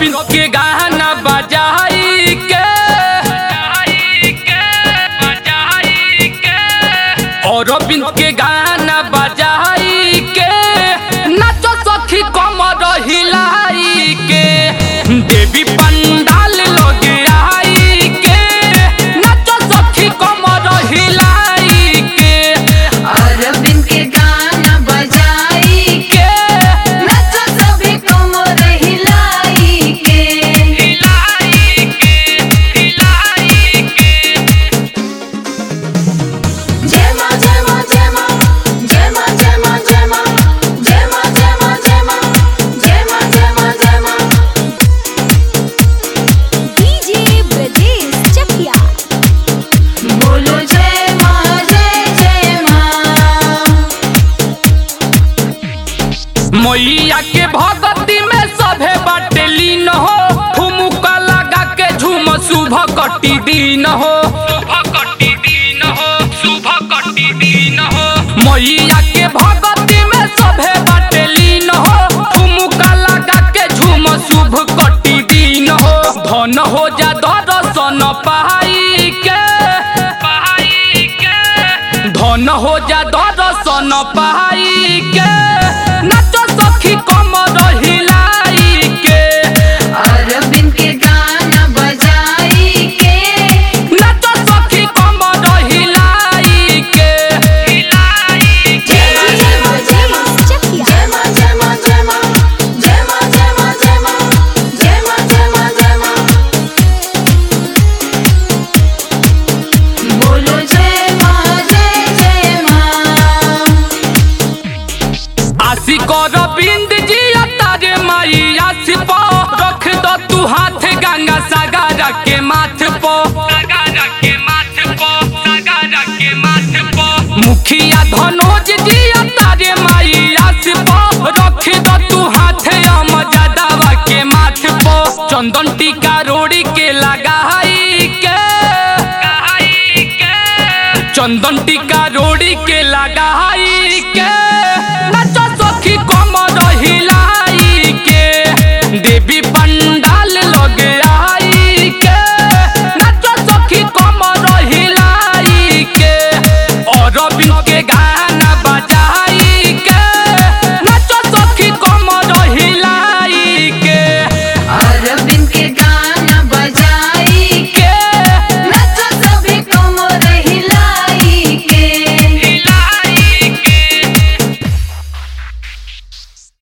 अरविंद के गाना बजाई के अरविंद के गाना बजाई के नाचो सखी कमर हिलाई के देवी पंडाल लोग आई के नाचो सखी कमर हिलाई के अरविंद के गाना बजाई के नचो सभी कमर हिलाई के हिलाई के हिलाई के जय मां जय मां जय मां जय मां जय मां जय मां जय मां जय मां जय मां जय मां जय मां जय मां डीजे ब्रजेश चकिया बोलो जय मां जय जय मां मैया के भगती में सभे बाटे लीन हो ठुमुका लगा के झूम शुभ कटी दिन हो मैया के भगती में सभे बाटे लीन हो ठुमुका लगा के झूम शुभ कटी दिन हो धन हो जा दर्शन पाई के धन हो जा दर्शन पाई के नाचो सखी कमर हिलाई के अरविंद के गाना बजाई के नाचो सखी कमर हिलाई के हिलाई जय मां जय मां जय मां चकिया जय मां जय मां जय मां जय मां जय मां जय मां जय मां जय मां जय मां बोलो जय मां जय जय मां आशी कर बिंद जी तारे माई आशी पो रख दो तू हाथ गंगा सागर के माथ पो मुखिया धनोज जी तारे माई आशी पो रख दो तू हाथ अमजदावा के माथ पो चंदन टीका रोड़ी के लगाई के चंदन टीका रोड़ी के लगाई के